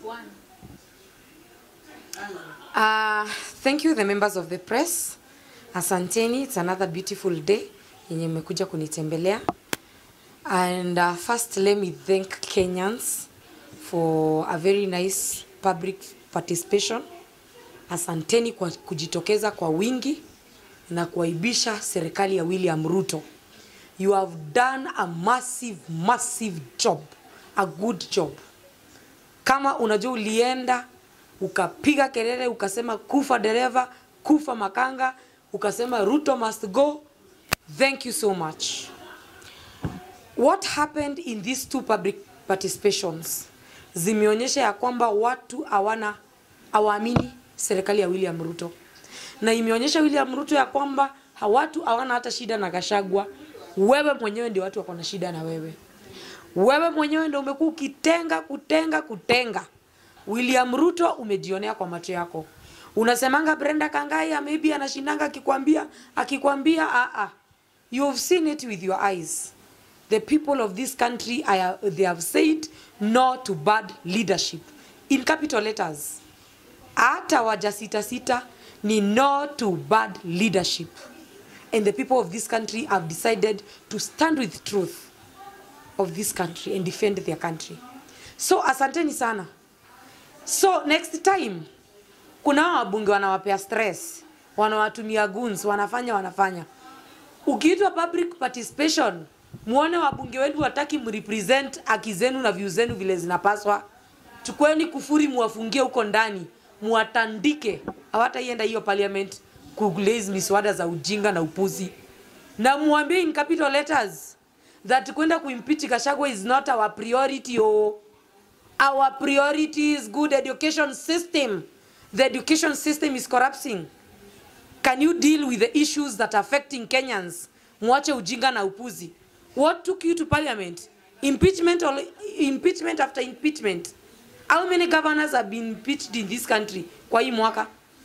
Uh, thank you the members of the press. Asanteni, it's another beautiful day yenye mmekuja kunitembelea. And uh, first let me thank Kenyans for a very nice public participation. Asanteni kwa kujitokeza kwa wingi na kuaibisha serikali ya William Ruto. You have done a massive massive job, a good job. Kama unajua ulienda ukapiga kelele ukasema kufa dereva, kufa makanga, ukasema Ruto must go. Thank you so much. What happened in these two public participations zimeonyesha ya kwamba watu hawana hawaamini serikali ya William Ruto, na imeonyesha William Ruto ya kwamba ha- watu hawana hata shida na Gachagua. Wewe mwenyewe ndio watu wako na shida na wewe. Wewe mwenyewe ndio umekuwa ukitenga kutenga kutenga. William Ruto umejionea kwa macho yako. Unasemanga Brenda Kangai maybe anashindanga akikwambia akikwambia ah ah. You have seen it with your eyes. The people of this country I, they have said no to bad leadership in capital letters. Hata wajasita sita ni no to bad leadership. And the people of this country have decided to stand with truth of this country and defend their country. So asanteni sana. So next time kuna hao wabunge wanawapea stress, wanawatumia goons, wanafanya wanafanya. Ukiitwa public participation, muone wabunge wenu wataki mrepresent haki zenu na views zenu vile zinapaswa. Chukueni kufuri muwafungie huko ndani, muwatandike. Hawataienda hiyo parliament kulaze miswada za ujinga na upuzi, na muambie in capital letters that kwenda kuimpeach Gachagua is not our priority oh. Our priority is good education system. The education system is collapsing. Can you deal with the issues that are affecting Kenyans? Mwache ujinga na upuzi. What took you to parliament? Impeachment or impeachment after impeachment. How many governors have been impeached in this country kwa hii mwaka?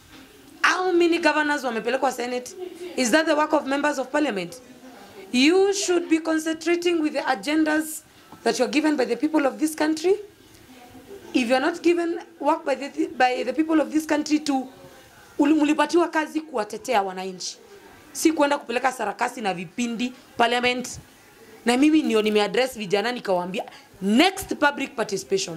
How many governors wamepelekwa Senate? Is that the work of members of parliament? You should be concentrating with the agendas that you're given by the people of this country. If you're not given work by the, by the people of this country to uli- mlipatiwa kazi kuwatetea wananchi, si kwenda kupeleka sarakasi na vipindi parliament. Na mimi ndio nimeaddress vijana nikawaambia next public participation,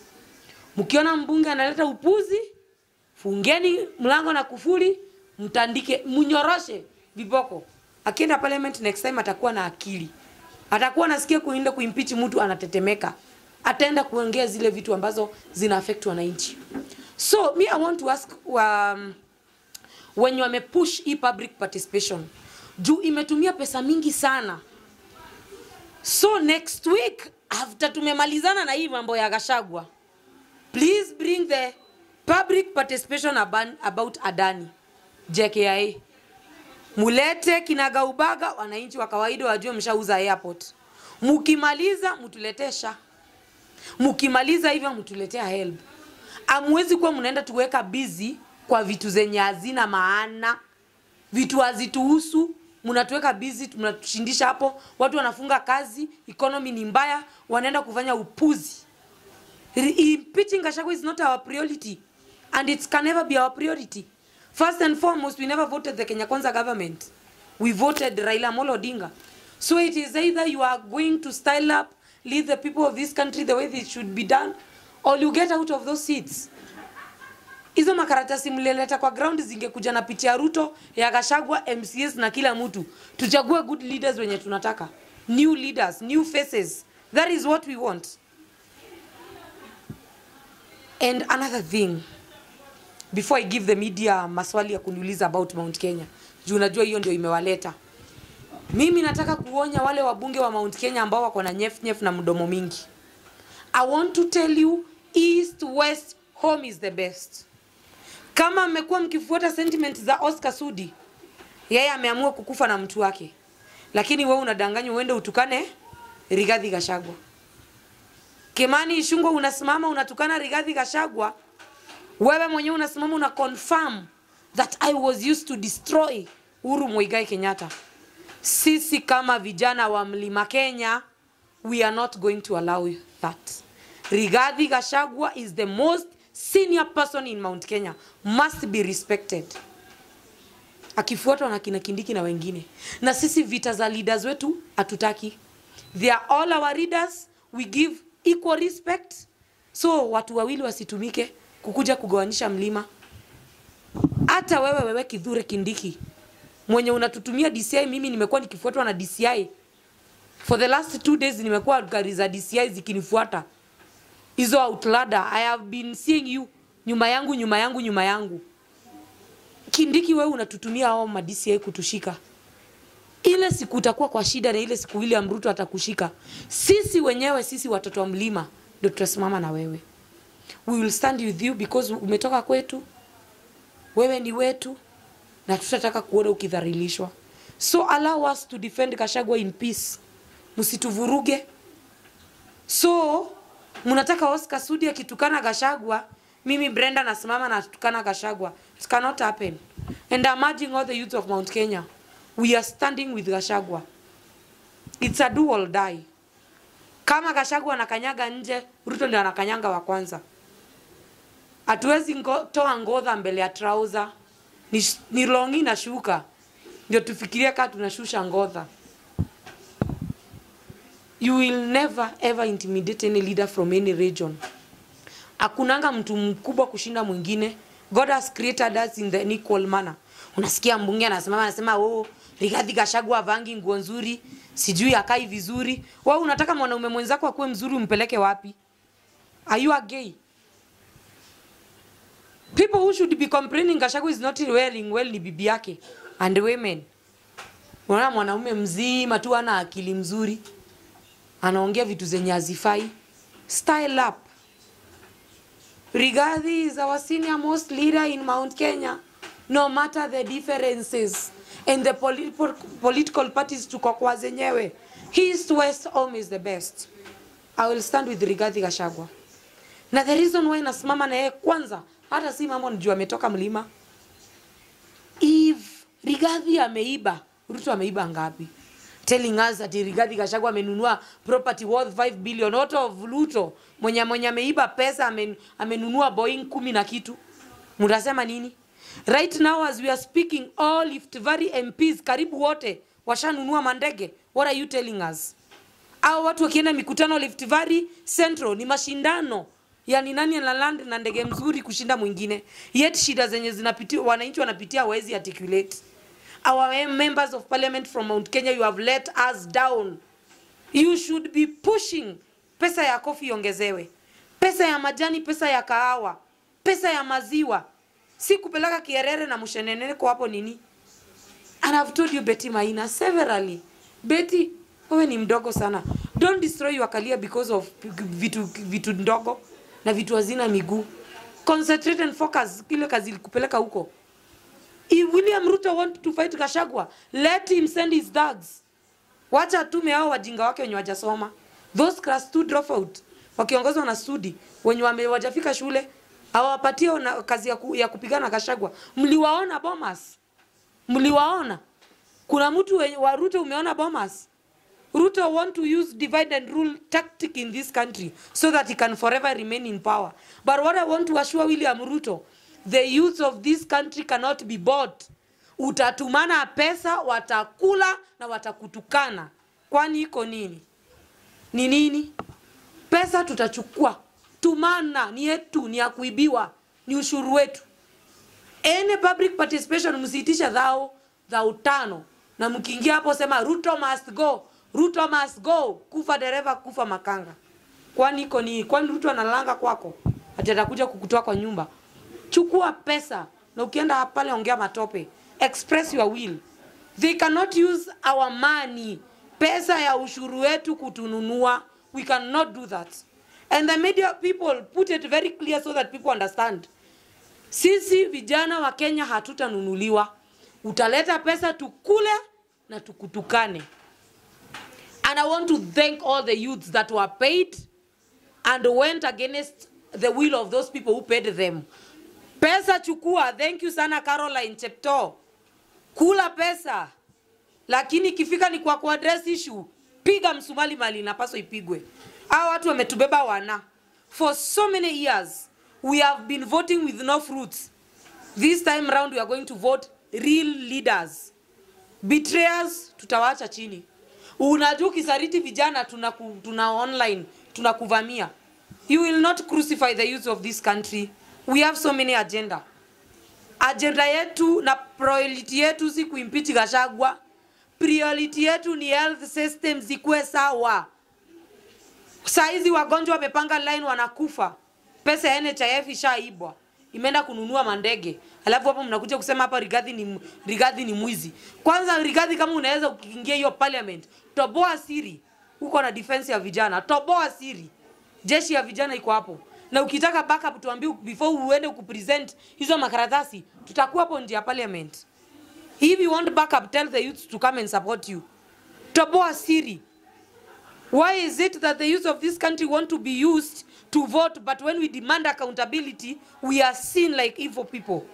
mkiona mbunge analeta upuzi, fungeni mlango na kufuli, mtandike, mnyoroshe viboko. Akienda parliament next time atakuwa na akili, atakuwa nasikia kuenda kuimpeach mtu anatetemeka, ataenda kuongea zile vitu ambazo zina affect wananchi. So me I want to ask um, wenye wamepush hii public participation juu imetumia pesa mingi sana so next week after tumemalizana na hii mambo ya Gachagua please bring the public participation aban, about Adani JKIA mulete kinagaubaga wananchi wa kawaida wajue mshauza airport mukimaliza mtuletesha mkimaliza hivyo mtuletea help amwezi kuwa mnaenda tuweka busy kwa vitu zenye hazina maana vitu hazituhusu mnatuweka busy mnatushindisha hapo watu wanafunga kazi economy ni mbaya wanaenda kufanya upuzi Re- impeaching Gachagua is not our priority and it can never be our priority first and foremost we never voted the Kenya Kwanza government we voted Raila Amolo Odinga so it is either you are going to style up lead the people of this country the way it should be done or you get out of those seats hizo makaratasi mlileta kwa ground zingekuja na picha ya Ruto ya Gachagua MCS na kila mtu tuchague good leaders wenye tunataka new leaders new faces that is what we want and another thing before I give the media maswali ya kuniuliza about Mount Kenya juu unajua hiyo ndio imewaleta mimi nataka kuonya wale wabunge wa Mount Kenya ambao wako na nyef nyef na mdomo mingi I want to tell you east west home is the best kama mmekuwa mkifuata sentiment za Oscar Sudi yeye ameamua kukufa na mtu wake lakini wewe unadanganywa uende utukane Rigathi Gachagua Kimani Ichung'wah unasimama unatukana Rigathi Gachagua wewe mwenyewe unasimama una confirm that I was used to destroy Uhuru Muigai Kenyatta sisi kama vijana wa Mlima Kenya we are not going to allow that Rigathi Gachagua is the most senior person in Mount Kenya, must be respected akifuatwa na kina Kindiki na wengine. Na sisi vita za leaders wetu hatutaki. They are all our leaders, we give equal respect. So watu wawili wasitumike kukuja kugawanisha mlima. Hata wewe wewe Kithure Kindiki mwenye unatutumia DCI, mimi nimekuwa nikifuatwa na DCI for the last two days, nimekuwa gari za DCI zikinifuata hizo outlada. I have been seeing you nyuma yangu nyuma yangu nyuma yangu. Kindiki, wewe unatutumia hao ma DCI kutushika. Ile siku utakuwa kwa shida na ile siku William Ruto atakushika, sisi wenyewe sisi watoto wa mlima ndio tutasimama na wewe. We will stand with you because umetoka kwetu, wewe ni wetu na tutataka kuona ukidhalilishwa. So allow us to defend Gachagua in peace, msituvuruge. So mnataka Oscar Sudi akitukana Gachagua, mimi Brenda nasimama na tukana Gachagua. It cannot happen. And I'm urging all the youth of Mount Kenya, we are standing with Gachagua. It's a do or die. Kama Gachagua anakanyaga nje, Ruto ndio anakanyanga wa kwanza. Hatuwezi ngo, toa ngodha mbele ya trouser. Ni, ni longi na shuka ndio tufikirie kama tunashusha ngodha. You will never ever intimidate any leader from any region. Hakunanga mtu mkubwa kushinda mwingine. God has created us in the equal manner. Unasikia mbunge anasimama anasema oh, Rigathi Gachagua vangi nguo nzuri, sijui akai vizuri. Wewe unataka mwanaume mwenzako akuwe mzuri umpeleke wapi? Are you a gay? People who should be complaining Gachagua is not wearing well ni bibi yake and women. Unaona mwanaume mzima tu ana akili mzuri. Anaongea vitu zenye hazifai. Style up. Rigathi is our senior most leader in Mount Kenya. No matter the differences and the political, political parties tuko kwa zenyewe. East West home is the best. I will stand with Rigathi Gachagua. Na the reason why nasimama na yeye kwanza, hata si mambo nijua ametoka mlima. If Rigathi ameiba, Ruto ameiba ngapi? Telling us that Rigathi Gachagua amenunua property worth 5 billion out of Ruto. Mwenye mwenye ameiba pesa amen, amenunua Boeing kumi na kitu. Mtasema nini? Right now as we are speaking all Rift Valley MPs karibu wote washanunua mandege. What are you telling us? Hao watu wakienda mikutano Rift Valley Central ni mashindano yani nani ana land na ndege mzuri kushinda mwingine, yet shida zenye zinapitia wananchi wanapitia hawezi articulate. Our members of parliament from Mount Kenya, you have let us down. You should be pushing pesa ya kofi iongezewe, pesa ya majani, pesa ya kahawa, pesa ya maziwa, si kupeleka kierere na mshenenene kwa hapo nini. And I've told you Betty Maina severally, Betty, wewe ni mdogo sana. Don't destroy your career because of vitu vitu ndogo na vitu hazina miguu. Concentrate and focus kile kazi ilikupeleka huko. If William Ruto want to fight Gachagua, let him send his thugs. Wacha atume hao wajinga wake wenye wajasoma. Those class 2 dropout wakiongozwa na Sudi wenye wame wajafika shule hawapatie na kazi ya, ku, ya kupigana Gachagua. Mliwaona Bomas? Mliwaona? Kuna mtu wenye- wa Ruto umeona Bomas? Ruto want to use divide and rule tactic in this country so that he can forever remain in power. But what I want to assure William Ruto, the youth of this country cannot be bought. Utatumana pesa, watakula na watakutukana. Kwani iko nini? Ni nini? Pesa tutachukua. Tumana ni yetu, ni ya kuibiwa, ni ushuru wetu. Any public participation msiitisha dhao dhao tano, na mkiingia hapo sema Ruto must go, Ruto must go, kufa dereva, kufa makanga. Kwani iko ni kwani Ruto analanga kwako ati atakuja kukutoa kwa nyumba? Chukua pesa na ukienda pale ongea matope, express your will. They cannot use our money, pesa ya ushuru wetu kutununua. We cannot do that. And the media people put it very clear so that people understand. Sisi vijana wa Kenya hatutanunuliwa. Utaleta pesa tukule na tukutukane. And I want to thank all the youths that were paid and went against the will of those people who paid them. Pesa chukua. Thank you sana Caroline Chepto. Kula pesa. Lakini ikifika ni kwa kuaddress issue, piga msumali mali inapaswa ipigwe. Hao watu wametubeba wana. for so many years we have been voting with no fruits this time round we are going to vote real leaders betrayers tutawaacha chini unajua ukisariti vijana tuna, ku, tuna online tunakuvamia you will not crucify the youth of this country we have so many agenda agenda yetu na priority yetu si kuimpeach Gachagua priority yetu ni health system zikuwe sawa saizi wagonjwa wamepanga line wanakufa pesa ya NHIF ishaibwa imeenda kununua mandege alafu hapo mnakuja kusema hapa Rigathi ni Rigathi ni mwizi kwanza Rigathi kama unaweza ukiingia hiyo parliament toboa siri uko na defense ya vijana toboa siri jeshi ya vijana iko hapo na ukitaka backup tuambie before uende kupresent hizo makaratasi tutakuwa hapo nje ya parliament if you want backup tell the youth to come and support you toboa siri Why is it that the youth of this country want to be used to vote, but when we demand accountability, we are seen like evil people?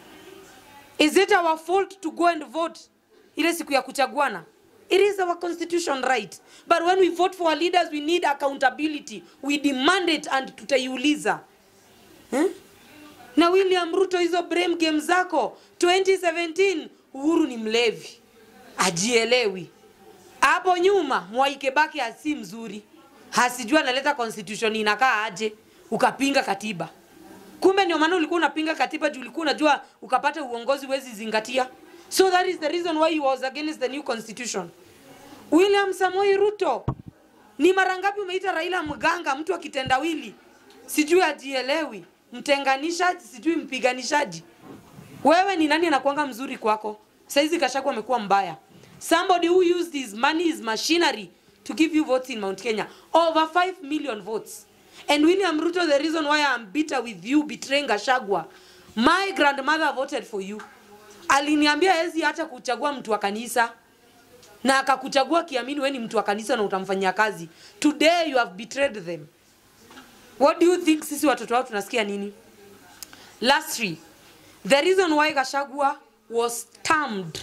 Is it our fault to go and vote ile siku ya kuchaguana? It is our constitution right. But when we vote for our leaders, we need accountability. We demand it and tutaiuliza. Eh? Na William Ruto hizo blame game zako 2017 Uhuru ni mlevi. Ajielewi hapo nyuma Mwai Kibaki hasi mzuri, hasijua analeta constitution inakaa aje, ukapinga katiba. Kumbe ndio maana ulikuwa unapinga katiba juu ulikuwa unajua ukapata uongozi wezi zingatia. So that is the reason why he was against the new constitution. William Samoei Ruto, ni mara ngapi umeita Raila mganga, mtu akitendawili, sijui ajielewi, mtenganishaji, sijui mpiganishaji. Wewe ni nani anakuanga mzuri kwako? Saizi Gachagua amekuwa mbaya. Somebody who used his money, his machinery to give you votes in Mount Kenya. Over 5 million votes. And William Ruto, the reason why I'm bitter with you betraying Gachagua, my grandmother voted for you. Aliniambia hezi hata kuchagua mtu wa kanisa na akakuchagua kiamini wewe ni mtu wa kanisa na utamfanyia kazi. Today you have betrayed them. What do you think sisi watoto wao tunasikia nini? Lastly, the reason why Gachagua was termed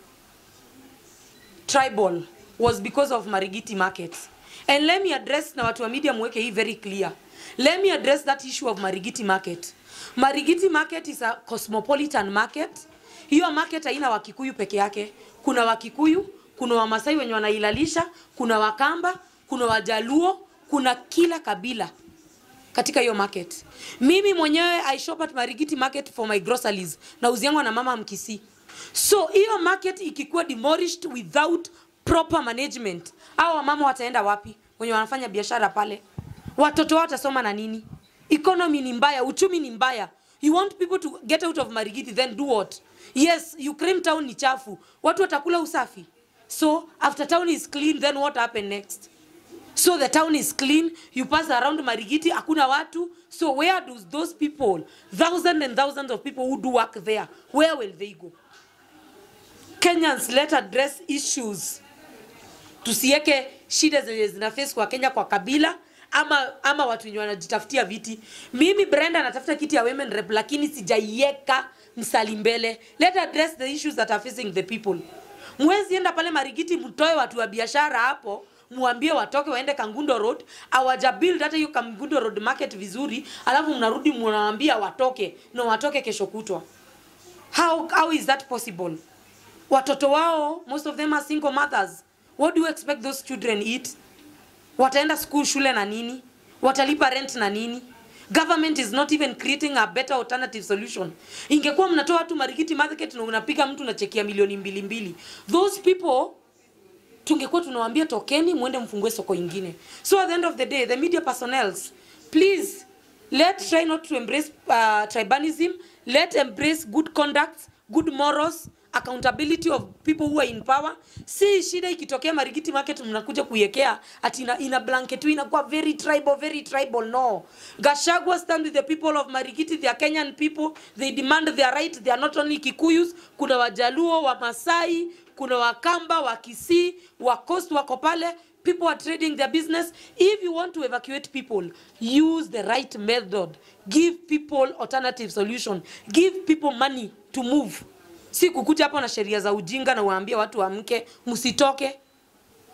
tribal was because of Marigiti market. And let me address na watu wa media mweke hii very clear. Let me address that issue of Marigiti market. Marigiti market is a cosmopolitan market. Hiyo market haina Wakikuyu peke yake. Kuna Wakikuyu, kuna Wamasai wenye wanailalisha, kuna Wakamba, kuna Wajaluo, kuna kila kabila katika hiyo market. Mimi mwenyewe I shop at Marigiti market for my groceries na uziangwa na mama Mkisii. So hiyo market ikikuwa demolished without proper management, hao wamama wataenda wapi? Wenye wanafanya biashara pale, watoto wao watasoma na nini? Economy ni mbaya, uchumi ni mbaya. You want people to get out of Marigiti, then do what? Yes, you claim town ni chafu, watu watakula usafi. So after town is clean, then what happen next? So the town is clean, you pass around Marigiti, hakuna watu. So where do those people, thousands and thousands of people who do work there, where will they go? Kenyans let address issues. Tusiweke shida zenye zina face kwa Kenya kwa kabila ama ama watu wenye wanajitafutia viti. Mimi Brenda natafuta kiti ya women rep lakini sijaiweka msali mbele. Let address the issues that are facing the people. Mwezi enda pale Marigiti mtoe watu wa biashara hapo muambie watoke waende Kangundo Road, awaja build hata hiyo Kangundo Road market vizuri, alafu mnarudi mnawaambia watoke na watoke kesho kutwa. How, how is that possible? watoto wao most of them are single mothers what do you expect those children eat wataenda school shule na nini watalipa rent na nini government is not even creating a better alternative solution ingekuwa mnatoa watu marikiti market na unapiga mtu na cheki ya milioni mbili mbili those people tungekuwa tunawaambia tokeni mwende mfungue soko ingine so at the end of the day the media personnels please let try not to embrace uh, tribalism let embrace good conduct good morals accountability of people who are in power si shida ikitokea marigiti market mnakuja kuiwekea ati ina, ina blanket inakuwa very tribal very tribal no gashagwa stand with the people of marigiti they are kenyan people they demand their right they are not only kikuyus kuna wajaluo wa masai kuna wakamba wa kisii wa coast wako pale people are trading their business if you want to evacuate people use the right method give people alternative solution give people money to move si kukuja hapo na sheria za ujinga na uwaambie watu waamke msitoke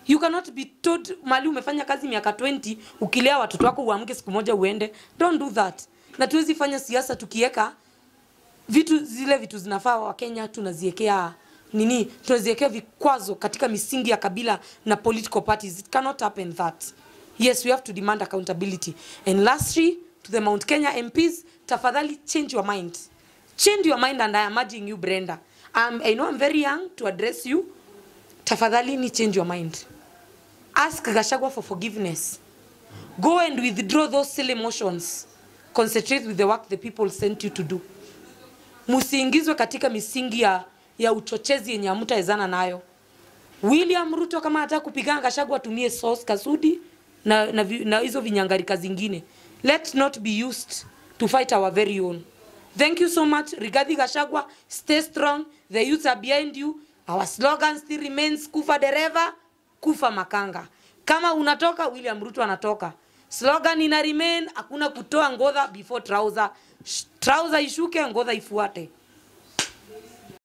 you cannot be told mali umefanya kazi miaka 20 ukilea watoto wako uamke siku moja uende don't do that na tuwezi fanya siasa tukiweka vitu zile vitu zinafaa wakenya tunaziekea nini tunaziekea vikwazo katika misingi ya kabila na political parties it cannot happen that yes we have to demand accountability and lastly to the mount kenya mps tafadhali change your mind change your mind and i am urging you brenda um, i know i'm very young to address you tafadhali ni change your mind ask gashagwa for forgiveness go and withdraw those silly motions concentrate with the work the people sent you to do msiingizwe katika misingi ya, ya uchochezi yenye hamtaezana nayo william ruto kama anataka kupigana gashagwa atumie sauce kasudi na, na, vi- na hizo vinyangarika zingine let not be used to fight our very own thank you so much rigathi gashagwa stay strong the youths are behind you our slogan still remains kufa dereva kufa makanga kama unatoka william ruto anatoka slogan ina remain hakuna kutoa ngodha before trouser Sh- trouser ishuke ngodha ifuate